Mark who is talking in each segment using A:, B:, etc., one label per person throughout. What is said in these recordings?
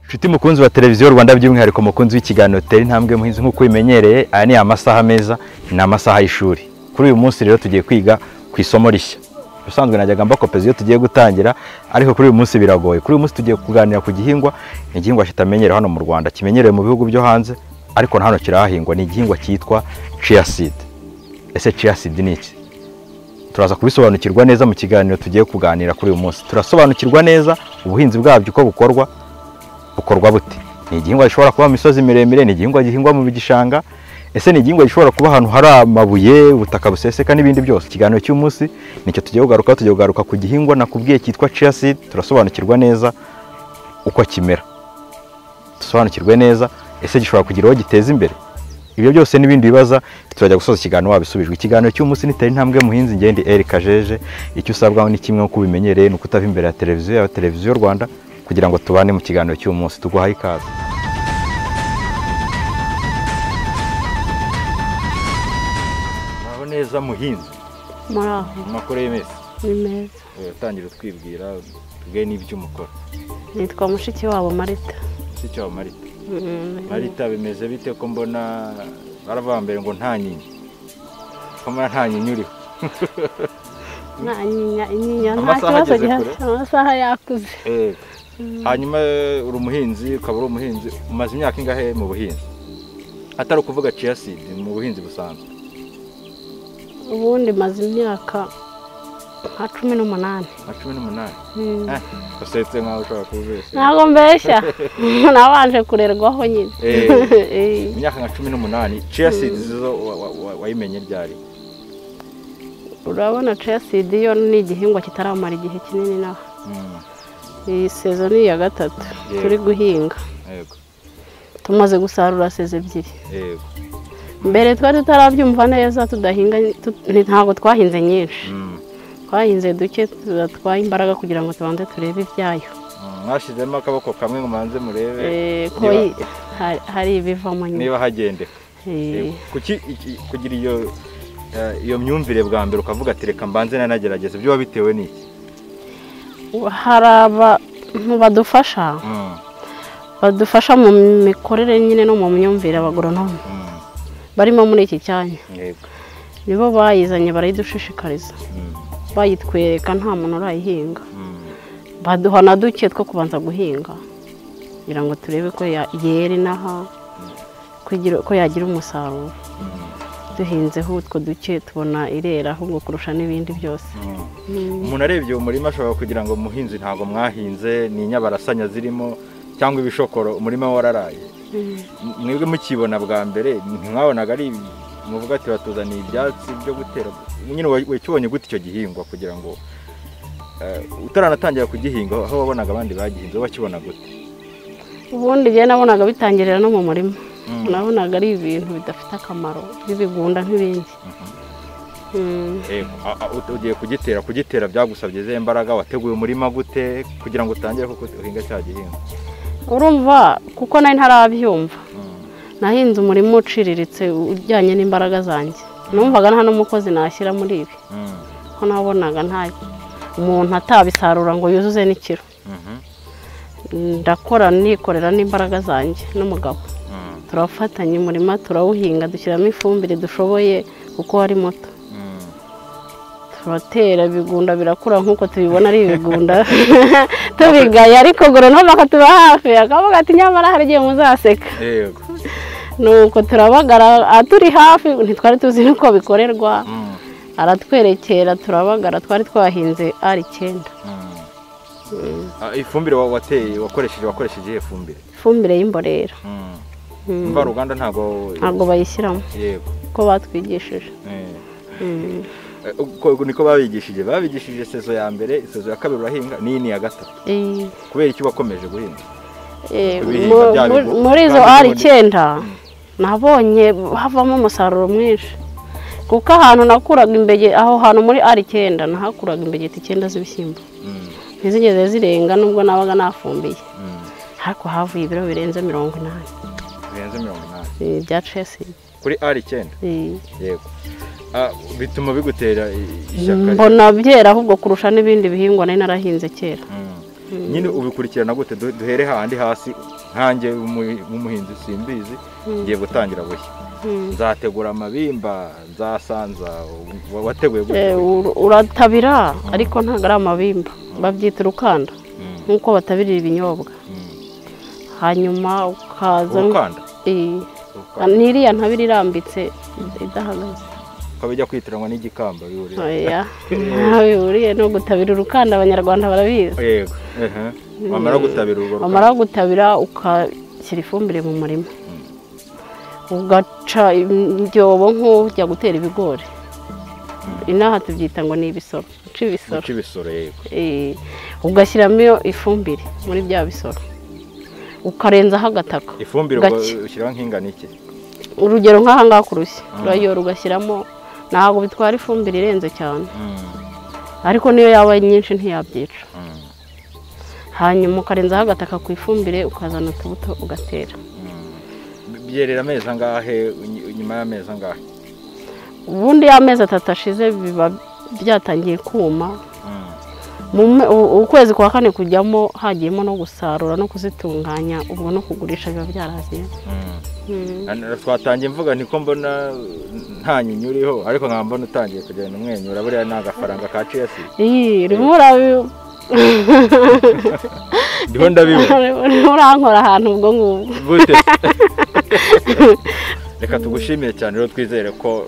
A: nshuti mukunzi wa televiziyo rwanda by'umwihariko mukunzi w'ikiganiro tera intambwe muhinzi nk'uko ubimenyereye aya ni amasaha meza ni amasaha y'ishuri kuri uyu munsi rero tugiye kwiga ku isomo rishya ubusanzwe najyaga mbakopeza iyo tugiye gutangira ariko kuri uyu munsi biragoye kuri uyu munsi tugiye kuganira ku gihingwa ni igihingwa kitamenyerewe hano mu rwanda kimenyerewe mu bihugu byo hanze ariko na hano kirahahingwa ni igihingwa cyitwa chia seed ese chia seed ni iki turaza kubisobanukirwa neza mu kiganiro tugiye kuganira kuri uyu munsi turasobanukirwa neza ubuhinzi bwabyo uko bukorwa bukorwa bute ni igihingwa gishobora kuba mu misozi miremire ni igihingwa gihingwa mu gishanga ese ni igihingwa gishobora kuba ahantu hari amabuye ubutaka buseseka n'ibindi byose ikiganiro cy'umunsi nicyo tugiye kugaruka tugiye kugaruka ku gihingwa nakubwiye cyitwa chia seed turasobanukirwa neza uko kimera dusobanukirwe neza ese gishobora kugira uwo giteza imbere ibyo byose n'ibindi bibaza turajya gusoza ikiganiro wabisubijwe ikiganiro cy'umunsi nitera intambwe muhinzi ngende Eric Kajeje icyo usabwa ni kimwe nk'uko ubimenyereye ni ukutava imbere ya televiziyo ya televiziyo Rwanda kugira ngo tubane mu kiganiro cy'umunsi tuguhaye ikaze muraho neza muhinzi
B: muraho
A: mu makuru y'imesi
B: ni meza
A: utangira utwibwira tubwe n'ibyo umukora
B: nitwa mushiki wabo marita
A: si cyo marita marita bimeze bite ko mbona baravuga mbere ngo nta nyinya ko mbona nta nyinya uriho
B: nta nyinya inyinya nta
A: Amasaha
B: kibazo
A: ageze
B: gihari amasaha yakuze
A: Eh, hanyuma uri umuhinzi ukaba uri umuhinzi umaze imyaka ingahe mu buhinzi atari ukuvuga chia seed mu buhinzi busanzwe
B: ubundi maze imyaka nka cumi n'umunani
A: nka cumi n'umunani
B: Mm.
A: Eh, usetse nkaho ushobora kubibeshya
B: ntabwo mbeshya nabanje kurerwaho nyine
A: Eh.
B: Eh.
A: imyaka nka cumi n'umunani chia seed zo wa- wa- wa- wayimenye ryari
B: urabona cesidi yo ni igihingwa kitaramara igihe kinini naho
A: Mm,
B: iyi sezo ni iya gatatu
A: Yego.
B: turi guhinga
A: yego
B: tumaze gusarura sezo ebyiri
A: yego
B: mbere twari tutarabyumva neza tudahinga tut- ni- ntabwo twahinze nyinshi
A: Mm,
B: twahinze duke tudatwaye imbaraga kugira ngo tubanze turebe ibyayo
A: mm, mwashyizemo akaboko kamwe ngo manze murebe
B: Eh, ko
A: niba-
B: yi- hari- hari ibivamo nyuma
A: niba hagendeka
B: Eh,
A: kuki iki- kugira iyo eh, iyo myumvire bwa mbere ukavuga ati reka mbanze nanagerageze byo biba bitewe n'iki
B: hari abantu badufasha
A: Mm,
B: badufasha mu mikorere nyine no mu myumvire abagoronome
A: mm,
B: barimo muri iki cyanya
A: yego
B: nibo bayizanye barayidushishikariza
A: Mm,
B: bayitwereka nta muntu urayihinga
A: mm.
B: baduha na duke two kubanza guhinga kugira ngo turebe ko ya- yera inaha kugira- ko yagira umusaruro duhinzeho utwo duke tubona irera ahubwo kurusha n'ibindi byose
A: umuntu arebye uwo murima ashobora kugira ngo umuhinzi ntabwo mwahinze ni inyabarasanya zirimo cyangwa ibishokoro umurima wararaye M- mwebwe mukibona bwa mbere ntimwabonaga ari muvuga ati batuzaniye ibyatsi byo gutera nyine wa- wakibonye gute icyo gihingwa kugira ngo eh, utaranatangira kugihinga aho wabonaga abandi bagihinze wowe wakibona gute
B: ubundi njyewe nabonaga bitangirira no mu murima
A: Mm.
B: nabonaga ari ibintu bidafite akamaro nk'ibigunda nk'ibindi Mm.
A: Eh, a- a- ut- ugiye kugitera kugitera byagusabye izihe mbaraga wateguye umurima gute kugira ngo utangire kuko uhinga cya gihingwa
B: urumva kuko nari ntarabyumva nahinze umurima uciriritse ujyanye n'imbaraga zanjye numvaga nta n'umukozi nashyira muri ibi
A: Mm,
B: ko nabonaga nta umuntu atabisarura ngo yuzuze n'ikiro
A: mhm,
B: ndakora nikorera n'imbaraga zanjye n'umugabo
A: mm,
B: turafatanya umurima turawuhinga dushyiramo ifumbire dushoboye kuko ari muto
A: mm.
B: turatera ibigunda birakura nk'uko tubibona ari ibigunda tubigaye ariko goronome akatuba hafi akavuga ati nyamara hari igihe muzaseka
A: yego
B: nuko turabagara aturi hafi ntitwari tuzi n'uko bikorerwa
A: Mm,
B: aratwerekera turabagara twari twahinze ari icyenda
A: mm. Ah, ifumbire wa- wateye wakoresheje wakoresheje iyihe fumbire
B: ifumbire y'imborera
A: Mm.
B: Mm.
A: mvaruganda ntabwo
B: ntabwo bayishyiramo
A: yego
B: uko batwigishije
A: eh.
B: Mm.
A: Eh, uko niko babigishije babigishije sezo ya mbere sezo ya kabiri urahinga n'iyi ni iya gatatu
B: Eh,
A: kubera iki wakomeje guhinga
B: eh,
A: Ibihinga
B: mu-
A: bya
B: muri-
A: bigo-
B: muri izo
A: bya
B: ari
A: bigo ni-
B: icyenda nabonye havamo umusaruro mwinshi kuko ahantu nakuraga imbege aho hantu muri ari icyenda nahakuraga imbegeti icyenda z'ibishyimbo
A: Mm,
B: ntizigeze zirenga nubwo nabaga nafumbiye
A: mm.
B: ariko havuye ibiro birenze mirongo inani
A: birenze mirongo inani
B: eh, bya cesi
A: kuri ari icyenda
B: eh,
A: yego Ah, bituma bigutera i- ishyaka
B: mbona byera ahubwo kurusha n'ibindi bihingwa nari narahinze kera
A: Mm. nyine ubikurikirana gute Du- duhere hahandi hasi nkanjye w'umu- w'umuhinzi simbizi ngiye gutangira bushya nzategura amabimba nzasanza wa- wateguye gute
B: Eh, ur- uratabira ariko ntabwo ari amabimba babyita urukanda
A: Mm,
B: nk'uko batabirira ibinyobwa
A: mm.
B: hanyuma ukaza
A: urukanda
B: Eh,
A: urukanda
B: n'iriya ntabiri irambitse idahagaze
A: ukaba ujya kwitiranwa n'igikamba bihurira
B: oya nta bihuriye no gutabira urukanda abanyarwanda barabizi
A: yego ehe. wamara gutabira urwo rukanda
B: wamara gutabira ukashyira ifumbire mu murima ugaca ibyobo nk'ujya gutera ibigori inaha tubyita ngo ni ibisoro uca ibisoro
A: guca ibisoro yego
B: Eh, ugashyiramo ifumbire muri bya bisoro ukarenzaho agataka
A: ifumbire ubwo
B: gake
A: ushyiraho nk'ingano iki
B: urugero nk'aha ngaha ku rushyi urayora ugashyiramo ntabwo bitwara ifumbire irenze cyane
A: Mm,
B: ariko niyo yaba nyinshi ntiyabyica
A: mm,
B: hanyuma ukarenzaho agataka ku ifumbire ukazana utubuto ugatera
A: mm. byerera amezi angahe ny- nyuma y'amezi angahe
B: ubundi y'amezi atatu ashize biba byatangiye kuma
A: Mm,
B: Mu me- u- ukwezi kwa kane kujyamo hagiyemo no gusarura no kuzitunganya ubwo no kugurisha biba byaragiye
A: mm.
B: Mm.
A: Hano twatangiye mvuga niko mbona mm, nta nyinya uriho ariko nkaba mbona utangiye kugenda umwenyura buriya ni agafaranga ka cesi
B: iyi urimo urabi-
A: ndiho ndabibona
B: urimo urankora ahantu ubwo ngubwo
A: gute reka tugushimire cyane rero twizere ko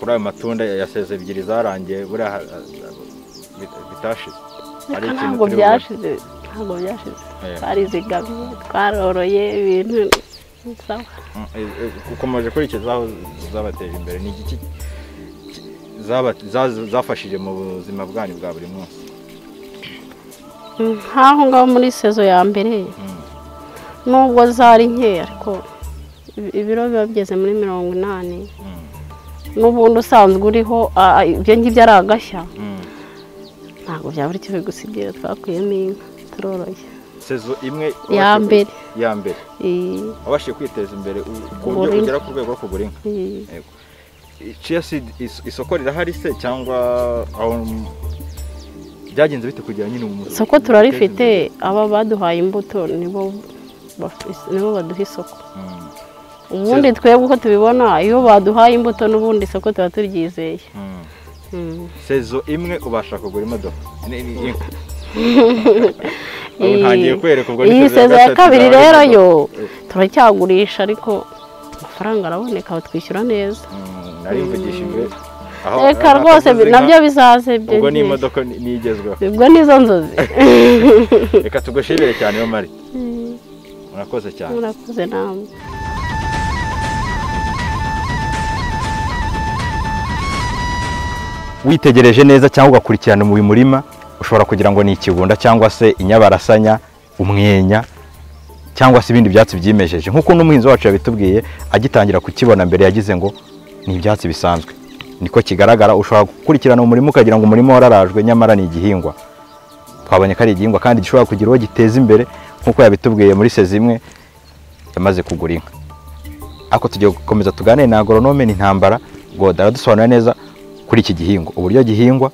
A: kuri ayo matunda ya seze ebyiri zarangiye buriya ha- bit- bitashize Hari
B: Reka
A: ikintu
B: ntabwo
A: turi bubone.
B: byashize ntabwo byashize
A: Eh.
B: twarizigamiye twaroroye ibintu sawa
A: Mm, eh, eh, ukomeje kurikiza aho zabateje imbere ni igiki ki- zaba- za- zafashije mu buzima bwanyu bwa buri munsi
B: nk'aho ngaho muri sezo ya mbere
A: Mm.
B: nubwo zari nkeya ariko ibi- ibiro biba bigeze muri mirongo inani
A: Mm,
B: n'ubundi usanzwe uriho a- a- ibyo ngibyo ari agashya
A: mm.
B: ntabwo byaba ari kimwe gusa ibyo twakuyemo inka turoroye
A: sezo imwe
B: Ya
A: wabashije
B: mbere.
A: kwi- ya mbere
B: Iyi-
A: wabashije kwiteza imbere u- ku
B: Kugura
A: buryo
B: inka.
A: ugera ku rwego rwo kugura inka
B: iyi.
A: Yego. I- chia seed is- isoko rirahari se cyangwa aho m- byagenze bite kugira nyine umuntu
B: isoko turarifite aba baduhaye imbuto nibo baf- nibo baduha isoko
A: Mm,
B: ubundi twebwe uko tubibona iyo baduhaye imbuto n'ubundi isoko tuba turyizeye
A: mm.
B: Mm.
A: sezo imwe ubasha kugura imodoka Ni- ni- inka.
B: Iyi-
A: Ubu ntangiye kwereka ubwo ni
B: iyi
A: sezo ya
B: sezo ya
A: gatatu
B: kabiri
A: yabaye
B: rero
A: imodoka.
B: yo turacyagurisha ariko amafaranga araboneka batwishyura neza
A: Mm, nari mvugishije aho-
B: reka
A: aho
B: rwose
A: nakoze
B: bi-
A: inka,
B: nabyo bizaze
A: ubwo ni
B: byegereye.
A: imodoka ni- nigezweho
B: ubwo nizo nzozi
A: reka tugushimire cyane yo mari murakoze cyane
B: murakoze namwe
A: witegereje neza cyangwa ugakurikirana mu murima ushobora kugira ngo ni ikigunda cyangwa se inyabarasanya umwenya cyangwa se ibindi byatsi byimejeje nk'uko n'umuhinzi wacu yabitubwiye agitangira kukibona mbere yagize ngo ni ibyatsi bisanzwe niko kigaragara ushobora gukurikirana umurima ukagira ngo umurima wararajwe nyamara ni igihingwa twabonye ko ari igihingwa kandi gishobora kugira uwo giteza imbere nk'uko yabitubwiye muri sezi imwe yamaze kugura inka ariko tugiye gukomeza tuganire na agoronome ni intambara goda aradusobanurira neza kuri iki gihingwa uburyo gihingwa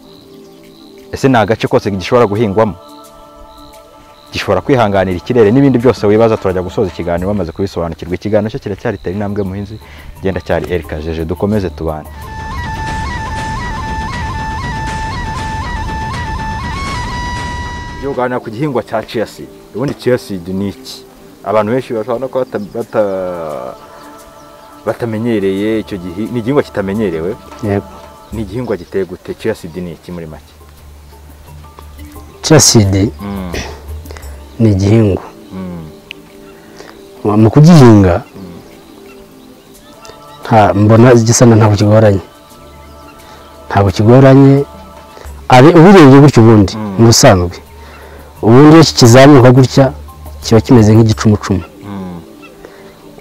A: ese ni agace kose gishobora guhingwamo gishobora kwihanganira ikirere n'ibindi byose wibaza turajya gusoza ikiganiro bamaze kubisobanukirwa ikiganiro cyo kiracyari tera intambwe muhinzi genda cyari erika jeje dukomeze tubane tuganira ku gihingwa cya chia seed ubundi chia seed ni iki abantu benshi bashobora no kuba bata- bata- batamenyereye icyo gihi ni igihingwa kitamenyerewe
C: yego
A: ni igihingwa giteye gute chia seed ni iki muri make
C: casidi ni igihingwa
A: Mm,
C: mu kugihinga nta- mbona igisana ntabwo kigoranye ntabwo kigoranye ari ubirebye gutya ubundi
A: Mm.
C: mu busanzwe ubundi iyo kizamuka gutya kiba kimeze nk'igicumucumu
A: mm,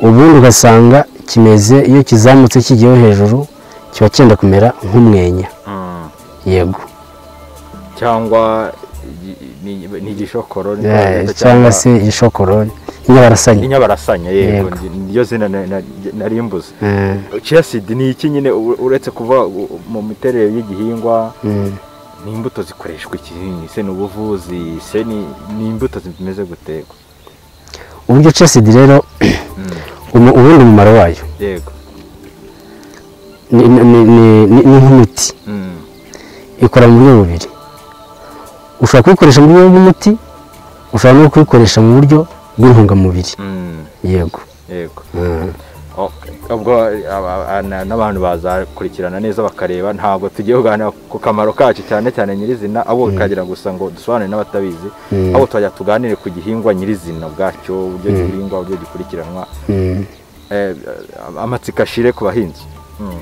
C: ubundi ugasanga kimeze iyo kizamutse kigiyeho hejuru kiba cyenda kumera nk'umwenya
A: mm.
C: yego
A: cyangwa igi- ni- ni igishokoro ni
C: Eh,
A: cyangwa-
C: cyangwa se ishokorori inyabarasanya
A: inyabarasanya yego
C: Yego.
A: niyo zina na- na- nari mbuze
C: Eh,
A: chia seed ni iki nyine u- uretse kuva u- mu miterere y'igihingwa
C: mm.
A: ni imbuto zikoreshwa iki se ni ubuvuzi se ni ni imbuto zimeze guterwa
C: uburyo cesidi rero ubu- ubundi umumaro wayo
A: yego
C: ni ni- ni- ni- ni nk'imiti
A: Mm.
C: ikora mu buryo bubiri ushobora kuyikoresha mu buryo bw'umuti ushobora no kuyikoresha mu buryo bw'intungamubiri
A: Mm.
C: yego
A: yego Okay. ubwo aba- aba- na- n'abantu bazakurikirana neza bakareba ntabwo tugiye kuganira ku kamaro kacu cyane cyane nyirizina abo bikagira gusa ngo dusobanure n'abatabizi
C: Mm.
A: abo twajya tuganire ku gihingwa nyirizina ubwacyo uburyo gihingwa uburyo gikurikiranwa
C: Mm.
A: eh, amatsiko ashire ku bahinzi Mm.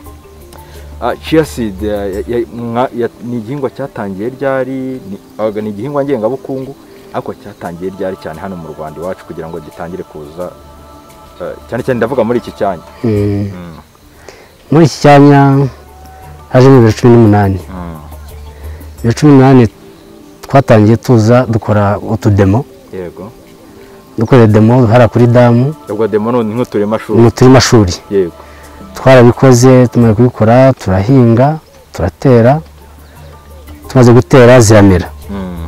A: Ah, chia seed eh, ya- ya- mwa- ya- ni igihingwa cyatangiye ryari Ni- ahubwo ni igihingwa ngengabukungu ariko cyatangiye ryari cyane hano mu rwanda iwacu kugira ngo gitangire kuza eh, cyane cyane ndavuga muri iki cyanya
C: Mm.
A: Mm,
C: muri iki cyanya hajemo bibiri cumi n'umunani
A: mm,
C: bibiri cumi n'umunani twatangiye tuza dukora utudemo
A: yego
C: dukora demo hariya kuri damu
A: ubwo demo none nk'uturemashuri
C: mu turemashuri
A: yego
C: twarabikoze tumaze kubikora turahinga turatera tumaze gutera ziramera
A: Mm,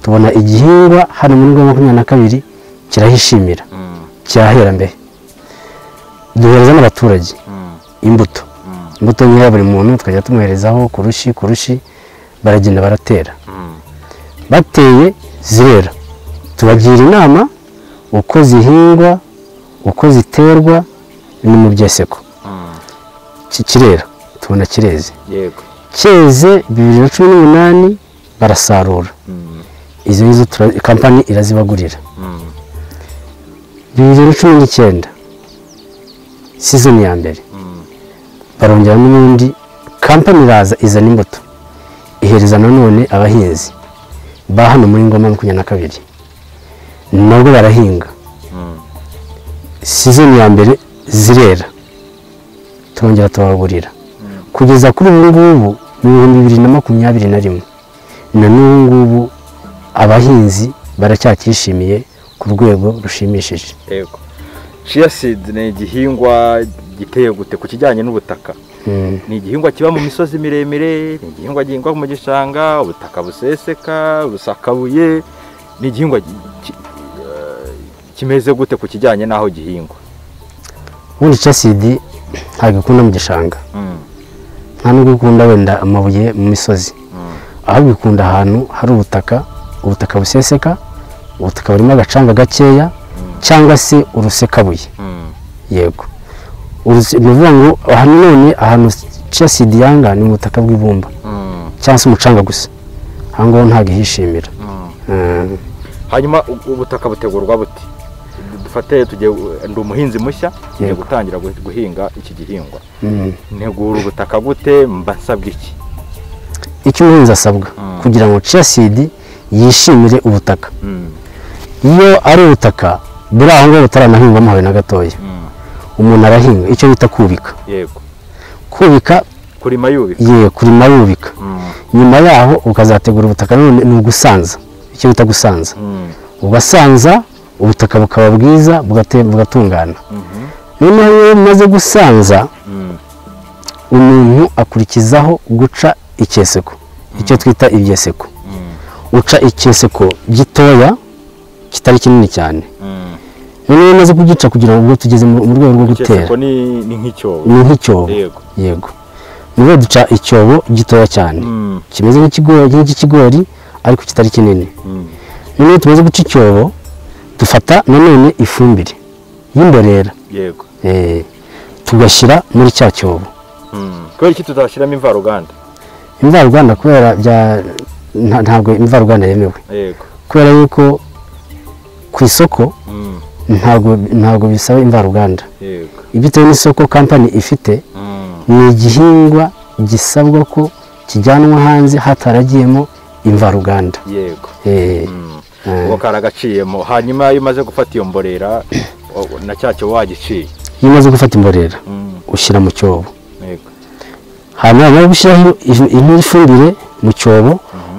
C: tubona igihingwa hano muri ngombwa makumyabiri na kabiri kirahishimira
A: mm,
C: kirahera mbere duhereza n'abaturage
A: mm,
C: imbuto
A: mm,
C: imbuto nkeya buri muntu tukajya tumuherezaho ku rushi ku rushi baragenda baratera
A: mm,
C: bateye zirera tubagira inama uko zihingwa uko ziterwa ni mu byeseko
A: mm,
C: Ki- kirera tubona kireze
A: yego
C: cyeze bibiri na cumi n'umunani barasarura
A: Mm,
C: izo ngizo tura- kampani irazibagurira
A: mm,
C: bibiri na cumi n'icyenda sizoni ya mbere
A: mm,
C: barongera n'ubundi kampani iraza izana imbuto ihereza nanone abahinzi ba hano muri ngoma makumyabiri na kabiri nabwo barahinga
A: mm,
C: sizoni ya mbere zirera turongera tubagurira kugeza kuri ubu ngubu mu bihumbi bibiri na makumyabiri na rimwe na n'ubu ngubu abahinzi baracyakishimiye ku rwego rushimishije
A: yego chia seed ni igihingwa giteye gute ku kijyanye n'ubutaka
C: Mm.
A: ni igihingwa kiba mu misozi miremire ni igihingwa gihingwa mu gishanga ubutaka buseseka busakabuye ni igihingwa gi- ki- eh, kimeze gute ku kijyanye n'aho gihingwa
C: ubundi casidi ntabwo ikunda mu gishanga
A: Mm,
C: nta nubwo ikunda wenda amabuye mu misozi
A: mm,
C: ahubwo ikunda ahantu hari ubutaka ubutaka buseseka ubutaka burimo agacanga gakeya cyangwa se urusekabuye
A: mm,
C: yego Uruse- ni ukuvuga ngo aha none ahantu casidi yanga ni mu butaka bw'ibumba
A: mm,
C: cyangwa se umucanga gusa aha ngaho ntabwo ihishimira
A: mm.
C: Mm.
A: hanyuma u- ubutaka butegurwa bute Du- dufate tugiye ndi umuhinzi mushya ngiye
C: Yego.
A: gutangira gu- guhinga iki gihingwa
C: Mm.
A: ntegura ubutaka gute mba nsabwa iki
C: icyo umuhinzi asabwa
A: Mm.
C: kugira ngo casidi yishimire ubutaka
A: Mm,
C: iyo ari ubutaka buri aho ngaho butaranahingwamo habe na gatoya
A: mm,
C: umuntu arahinga icyo bita kubika
A: yego
C: kubika
A: kurima yubika
C: ye kurima yubika
A: Mm,
C: nyuma yaho ukazategura ubutaka none ni ugusanza icyo bita gusanza
A: mm,
C: ugasanza ubutaka bukaba bwiza bugate- bugatungana
A: mhm,
C: noneho iyo bumaze gusanza
A: mm,
C: umuntu akurikizaho guca ikeseko icyo twita ibyeseko
A: mm,
C: uca ikeseko gitoya kitari kinini cyane
A: mm.
C: noneho iyo umaze kugica kugira ngo ubwo tugeze mu mu rwego rwo gutera
A: Ikeseko ni ni nk'icyobo
C: ni nk'icyobo
A: yego
C: yego niho duca icyobo gitoya cyane
A: Mm,
C: kimeze nk'ikigori nk'ikigori ariko kitari kinini
A: mm,
C: noneho tumaze guca icyobo dufata nanone ifumbire y'imborera
A: yego
C: eh, tugashyira muri cya cyobo
A: Mm. kubera iki tuzashyiramo imvaruganda
C: imvaruganda kubera bya nta- ntabwo imvaruganda yemewe
A: yego
C: kubera yuko ku isoko
A: Mm,
C: ntabwo ntabwo bisaba imvaruganda
A: yego
C: bitewe n'isoko kampani ifite
A: Mm,
C: ni igihingwa gisabwa ko kijyanwa hanze hataragiyemo imvaruganda
A: yego
C: Eh,
A: Mm.
C: Mm.
A: ubu karagaciyemo hanyuma iyo umaze gufata iyo mborera o- na cya cyobo wagiciye
C: iyo umaze gufata imborera
A: Mm,
C: ushyira mu cyobo
A: yego
C: hanyuma wamara gushyiraho ifu- indi fumbire mu cyobo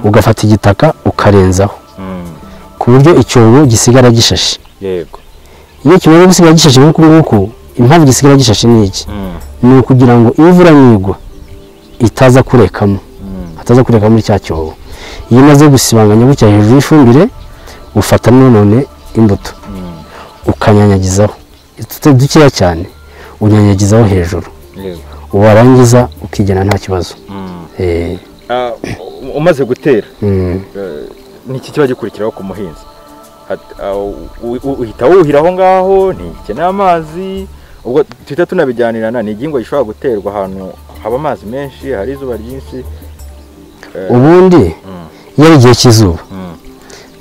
C: ugafata igitaka ukarenzaho
A: Mm,
C: ku buryo icyobo gisigara gishashe
A: yego
C: iyo kimaze gusigara gishashe nk'uku nguku impamvu gisigara gishashe ni iki
A: Mm,
C: ni ukugira ngo imvura nigwa itaza kurekamo
A: mm,
C: ataza kureka muri cya cyobo iyo umaze gusibanganya gutya hejuru y'ifumbire ufata none imbuto ukanyanyagizaho ututari dukeya cyane unyanyagizaho hejuru warangiza ukigena nta kibazo Eh,
A: Ah, umaze gutera
C: mm.
A: eh, niki kiba gikurikiraho ku muhinzi Hat- ah, u- u- uhita wuhira aho ngaho ntikeneye amazi ubwo tuhita tunabijyanirana ni igihingwa gishobora guterwa ahantu haba amazi menshi hari izuba ryinshi Eh,
C: ubundi
A: mm,
C: iyo ari igihe cy'izuba
A: mm,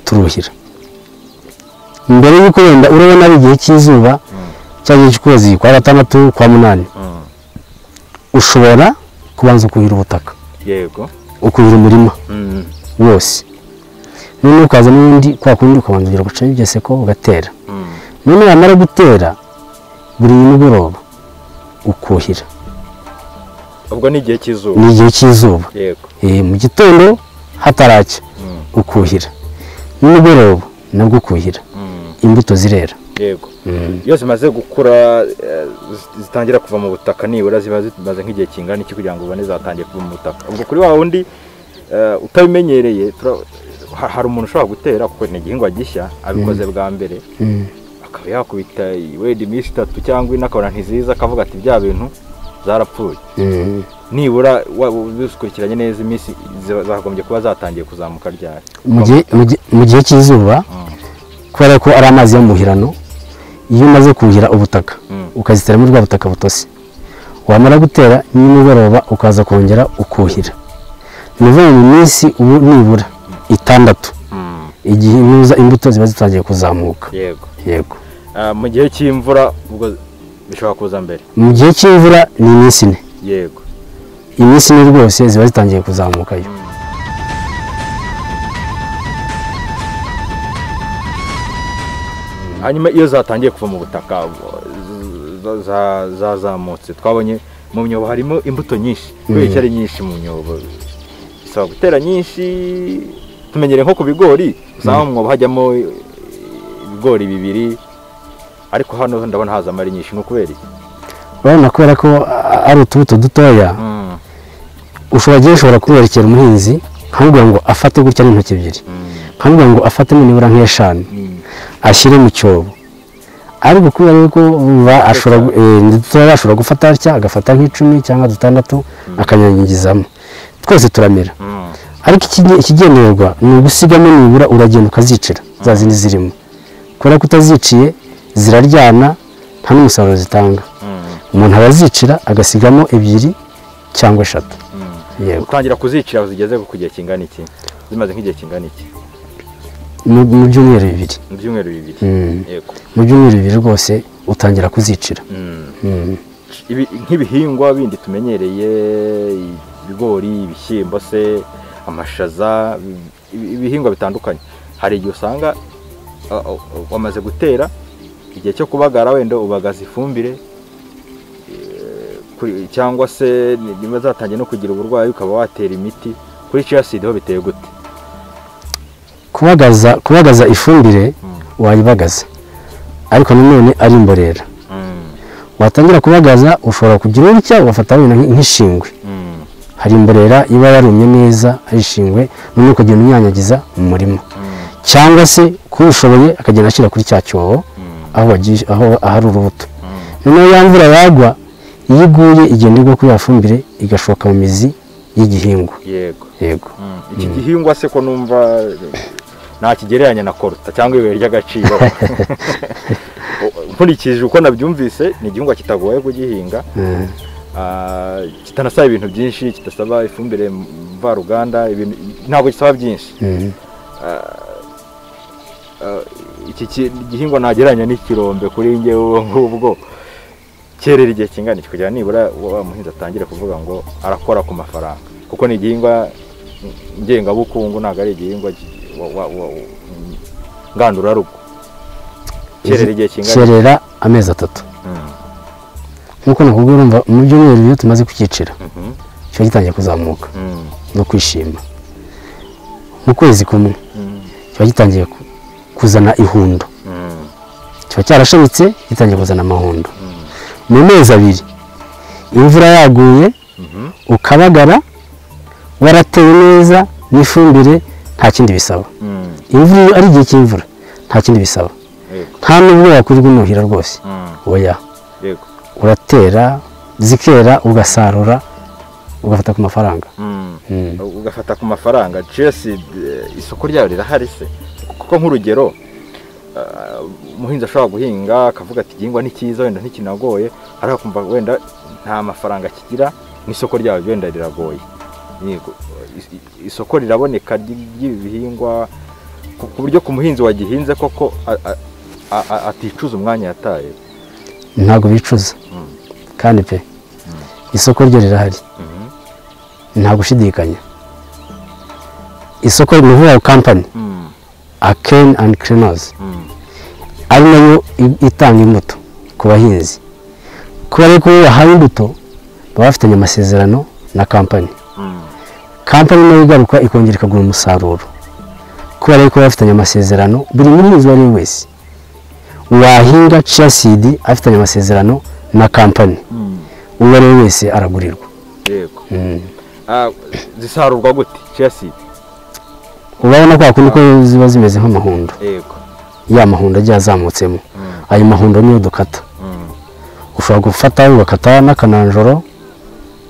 C: turuhira mbere y'uko wenda urabona ari igihe cy'izuba
A: mm,
C: cyangwa cy'ukwezi kwa gatandatu kwa munani
A: mm.
C: ushobora kubanza ukuhira ubutaka
A: yego
C: ukuhira umurima
A: Mm,
C: wose noneho ukaza n'ubundi kwa kundi ukabanza ugira gucaho ibyo seko ugatera
A: mm,
C: none wamara gutera buri nimugoroba ukuhira
A: ubwo ni igihe cy'izuba
C: ni igihe cy'izuba
A: yego
C: Eh, mu gitondo hataracya
A: Mm,
C: ukuhira nimugoroba nabwo ukuhira
A: mm,
C: imbuto zirera
A: yego
C: Mm.
A: iyo zimaze gukura eh, zi- zitangira kuva mu butaka nibura ziba zimaze nk'igihe kingana iki kugira ngo ubone zatangiye kuva mu butaka ubwo kuri wa wundi eh, utabimenyereye tura- ha- hari umuntu ushobora gutera kuko ni igihingwa gishya abikoze bwa mbere
C: Mm.
A: akaba yakubita wenda iminsi itatu cyangwa ine akabona ntiziza akavuga ati bya bintu zarapfuye
C: Mm.
A: nibura wa- bikurikiranye neza iminsi ziba- zagombye kuba zatangiye kuzamuka ryari
C: Mu gihe- mu gihe- mu gihe cy'izuba
A: Mm,
C: kubera ko ari amazi y'amuhirano iyo umaze kuhira ubutaka
A: Mm.
C: ukazitera muri bwa butaka butose wamara gutera nimugoroba ukaza kongera ukuhira ni ukuvuga ngo mu minsi ubu nibura itandatu
A: mm,
C: igihe nuza imbuto ziba zitangiye kuzamuka
A: yego
C: yego
A: Ah, mu gihe cy'imvura ubwo bishobora kuza mbere
C: mu gihe cy'imvura ni iminsi ine
A: yego
C: iminsi ine rwose ziba zitangiye kuzamukayo
A: hanyuma iyo zatangiye kuva mu butaka z- za- za- zazamutse twabonye mu myobo harimo imbuto nyinshi kubera ko ari nyinshi mu myobo bisaba gutera nyinshi tumenyere nko ku bigori usanga mu mwobo hajyamo ibigori bibiri ariko hano ndabona hazamo ari nyinshi ni ukubera iki
C: urabona kubera ko a- ari utubuto dutoya
A: Mm,
C: ushobora agiye ushobora kumwerekera umuhinzi nkamubwira ngo afate gutya n'intoki ebyiri
A: mm,
C: nkamubwira ngo afate nibura nk'eshanu
A: mm,
C: ashyire mu cyobo ariko kubera yuko ba- ashobora gu- eh, ni dutoya ashobora gufata atya agafata nk'icumi cyangwa dutandatu akanyanyagizamo twose turamera
A: mm,
C: ariko ikige- ikigendererwa ni ugusigamo nibura uragenda ukazicira za zindi zirimo kubera ko utaziciye ziraryana nta n'umusaruro zitanga
A: mm,
C: umuntu arazicira agasigamo ebyiri cyangwa eshatu
A: mm.
C: yego
A: utangira kuzicira zigeze ku gihe kingana iki zimaze nk'igihe kingana iki
C: mu mu byumweru bibiri
A: mu byumweru bibiri
C: Mm.
A: yego
C: mu byumweru bibiri rwose utangira kuzicira
A: Mm.
C: Mm.
A: Ibi- nk'ibihingwa bindi tumenyereye ibigori ibishyimbo se amashaza ibi- ibihingwa bitandukanye hari igihe usanga uh, uh, wamaze gutera igihe cyo kubagara wenda ubagaza ifumbire eh, kuri- cyangwa se niba zatangiye no kugira uburwayi ukaba watera imiti kuri chiyasidi ho biteye gute
C: kubagaza kubagaza ifumbire
A: Mm.
C: wayibagaza ariko nanone ari imborera
A: Mm,
C: watangira kubagaza ushobora kugira urutya ugafata wenda nk- nk'ishingwe
A: mm,
C: hari imborera iba yarumye neza ari ishingwe noneho ukagenda unyanyagiza mu murima
A: mm,
C: cyangwa se kuba ushoboye akagenda ashyira kuri cya cyobo
A: mm,
C: aho wagiye aho ahari urubuto
A: mm.
C: noneho ya mvura yagwa iyo iguye igenda igwa kuri ya fumbire igashoka mu mizi y'igihingwa
A: yego
C: yego
A: Mm, iki gihingwa se ko numva eh, ntakigereranya na koruta cyangwa ibuye ry'agaciro nkurikije uko nabyumvise ni igihingwa kitagoye kugihinga
C: Mm.
A: ah, kitanasaba ibintu byinshi kidasaba ifumbire mvaruganda ibintu- ntabwo gisaba byinshi
C: Mm.
A: Ah, iki ki- gihingwa ntagereranya n'ikirombe kuri njye ubu ngubwo kerera igihe kingana iki kugira nibura wa muhinzi atangire kuvuga ngo arakora ku mafaranga kuko ni igihingwa ngengabukungu ntabwo ari igihingwa gi- wa- wa- wa- ngandurarugo kerera igihe kingana
C: kerera amezi atatu
A: Mm,
C: nk'uko nakubwira urumva mu byumweru bibiri tumaze kukicira
A: mhm,
C: kiba gitangiye kuzamuka
A: mm,
C: no kwishima mu kwezi kumwe
A: mm,
C: kiba gitangiye ku- kuzana ihundo
A: mm,
C: kiba cyarashamitse gitangiye kuzana amahundo mu mezi abiri imvura yaguye
A: mhm,
C: ukabagara warateye neza n'ifumbire nta kindi bisaba
A: Mm,
C: imvura iyo ari igihe cy'imvura nta kindi bisaba
A: yego,
C: nta n'ubwo wakurirwa inuhira rwose
A: mm,
C: oya
A: yego,
C: uratera zikera ugasarura ugafata ku mafaranga
A: mm.
C: Mm.
A: ugafata ku mafaranga Chelsea eh, isoko ryayo rirahari se kuko nk'urugero eh, umuhinzi ashobora guhinga akavuga ati igihingwa ni cyiza wenda ntikinagoye ariko akumva wenda nta mafaranga kigira n'isoko ryayo wenda riragoye Yego, is- i- isoko riraboneka ry- ry'ibi bihingwa ku ku buryo ku muhinzi wagihinze koko a- a- a- a- aticuza umwanya yataye
C: ntabwo bicuza
A: Mm.
C: kandi pe isoko ryo rirahari
A: Mhm.
C: nta gushidikanya isoko ni vuba kampani
A: Mm,
C: akeni andi kirinozi
A: mm,
C: ari nayo i- itanga imbuto ku bahinzi kuba ariko iyo bahawe imbuto baba bafitanye amasezerano na kampani
A: mm,
C: kampani nayo igaruka ikongera ikagura umusaruro kubera yuko baba bafitanye amasezerano buri muhinzi uwo ari we wese wahinga ciya sidi afitanye amasezerano na kampani
A: mm.
C: uwo ari we wese aragurirwa
A: yego
C: Mm.
A: Ah, zisarurwa gute Chelsea
C: urabona ko hakundi ko ziba zimeze nk'amahundo
A: yego
C: ya mahundo agiye azamutsemo
A: Mm,
C: ayo mahundo niyo dukata
A: mm,
C: ushobora gufata ugakata n'akananjoro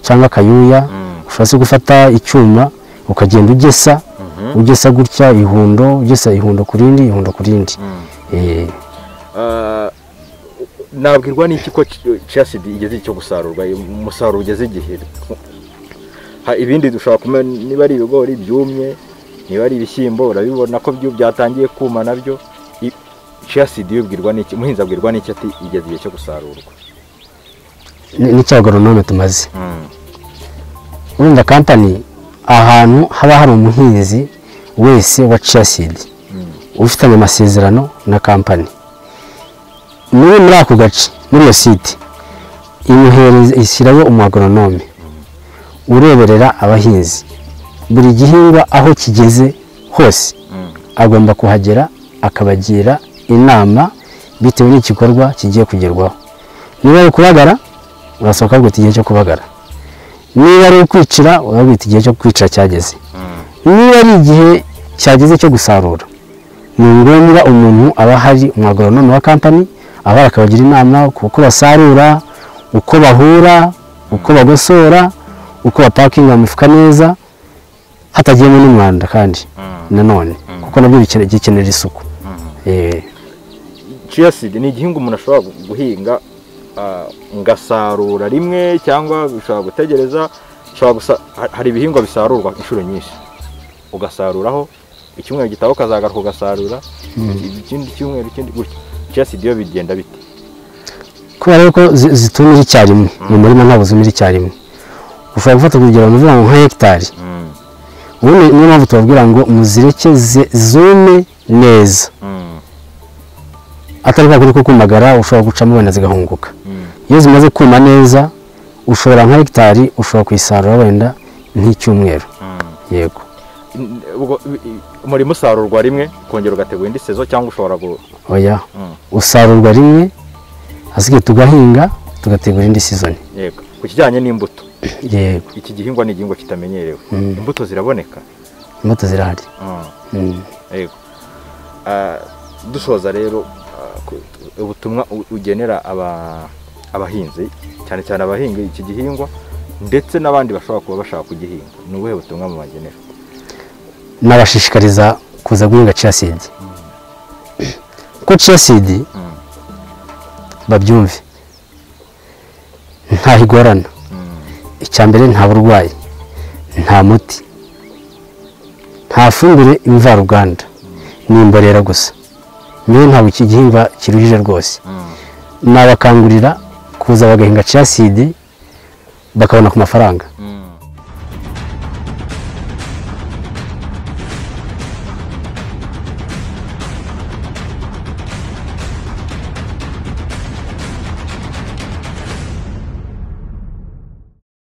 C: cyangwa akayuya
A: mm.
C: ushobora se gufata icyuma ukagenda ugesa
A: Mhm.
C: ugesa gutya ihundo ugesa ihundo ku rindi ihundo ku rindi
A: Mm.
C: Eh,
A: Ah, nabwirwa n'iki ko Chelsea igeze icyo gusarurwa umusaruro ugeze igihe Ha, ibindi dushobora kumenya niba ari ibigori byumye niba ari ibishyimbo urabibona ko byo byatangiye kuma nabyo I- Chelsea yibwirwa n'iki umuhinzi abwirwa n'iki ati igeze igihe cyo gusarurwa
C: ni n'icya goronome tumaze
A: Mm,
C: urumva kampani ahantu haba hari umuhinzi wese wa ciyasidi
A: mm,
C: ufitanye amasezerano na kampani niwe muri ako gace muri iyo site imuhereza ishyirayo umuagoronome ureberera abahinzi buri gihingwa aho kigeze hose
A: mm,
C: agomba kuhagera akabagira inama bitewe n'igikorwa kigiye kugerwaho niba ari ukubagara urasohoka ukaguta igihe cyo kubagara niba ari ukwicira urabwita igihe cyo kwicira cyageze
A: mm,
C: niba ari igihe cyageze cyo gusarura ni ngombwa umuntu aba ahari umwagoronome wa kampani aba ahari akabagira inama ku uko basarura uko bahura uko bagosora uko bapakinga imifuka neza hatagiyemo n'umwanda kandi
A: mm.
C: nanone kuko nabyo bikene- gikenera isuku Eh,
A: chia seed ni igihingwa umuntu ashobora gu- guhinga ah, ngasarura rimwe cyangwa bishobora gutegereza bishobora gusa ha- hari ibihingwa bisarurwa inshuro nyinshi ugasaruraho icyumweru gitaha ukazagaruka ugasarura ikindi cyumweru ikindi gutyo chia seed yo bigenda bite
C: kubera yuko zi- zitumira icyarimwe mu murima ntabwo zumira icyarimwe ushobora gufata urugero nuvuga ngo nka hegitari
A: Mm,
C: ubundi niyo mpamvu tubabwira ngo muzireke ze- zume neza
A: mm,
C: atari kwa kundi ko kumagara ushobora gucamo wenda zigahunguka
A: mm,
C: iyo zimaze kuma neza ushobora nka hegitari ushobora kuyisarura wenda nk'icyumweru
A: mm.
C: yego
A: N- ubwo i- i- umurima usarurwa rimwe ukongera ugategura indi sezo cyangwa ushobora gu
C: oya
A: Mm,
C: usarurwa rimwe hasigaye tugahinga tugategura indi sizoni
A: yego ku kijyanye n'imbuto
C: yego
A: iki gihingwa ni igihingwa kitamenyerewe
C: Mm.
A: imbuto ziraboneka
C: imbuto zirahari
A: Mm.
C: Mm.
A: yego Ah, dusoza rero ah, ku- ubutumwa u- ugenera aba- abahinzi cyane cyane abahinga iki gihingwa ndetse n'abandi bashobora kuba bashaka kugihinga ni ubuhe butumwa mu bagenera
C: nabashishikariza kuza guhinga ciya sidi kuko ciya sidi
A: Mm.
C: babyumve ntaho igorana icya mbere nta burwayi nta muti nta fumbire imvaruganda ni imborera gusa niyo ntabwo iki gihingwa kiruhije rwose nabakangurira kuza bagahinga ciya sidi bakabona ku mafaranga